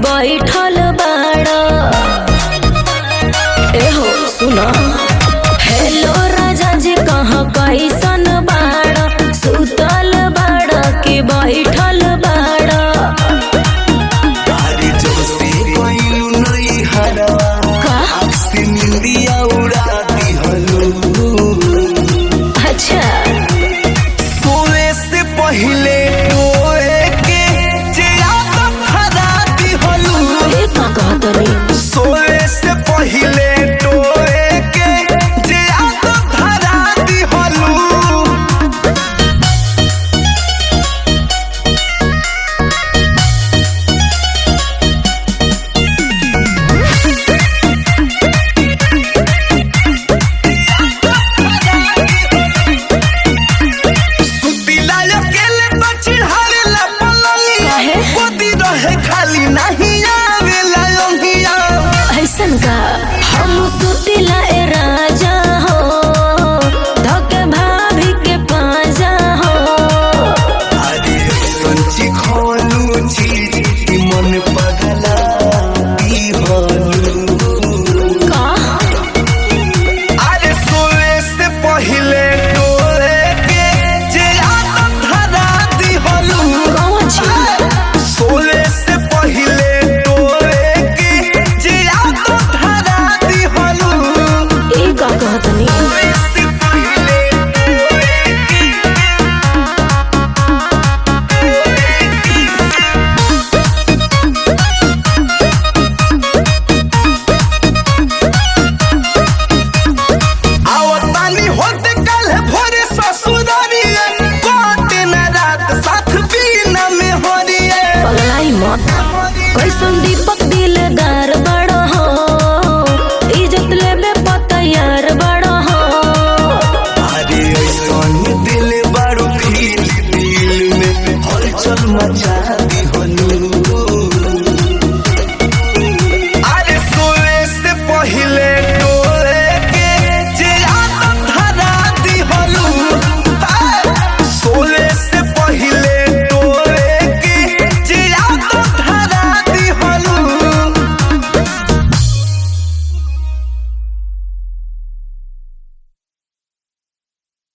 बैठल बाड़ा एहो सुना हेलो राजा जी कहाँ कैसन बाड़ा सुतल बाड़ा कि बैठल बाड़ा अरे जोशी कोइलू नहीं हरवा का से निंदिया उड़ा दिहलू अच्छा सोए से पहले टोए के जियाद खरा दिहलू ये का कहतनी सोए से पहले टोए के जियाद धरा दिहलू सुतिला अकेले तो चिढ़ावे ला पलंगिया काहे? गोदी रहे खाली नहीं आवेला योगिया ऐसन का हम सुतिला ए राजा हो धके भाभी के पाजा हो अरे संची खोलू चीज की मन पगला दीवालू का अरे सोए से पहले डोले के जे आदत धरा दीवालू कौन छी सोए से पहले डोले के जे आदत धरा दीवालू ई का कहतनी सोए से पहले डोले के आवतानी होते कल भोरे ससुरारिए कोटे न रात साथ बीना में होरिए पगलाई मत कैसन दीपक दिलदार बड़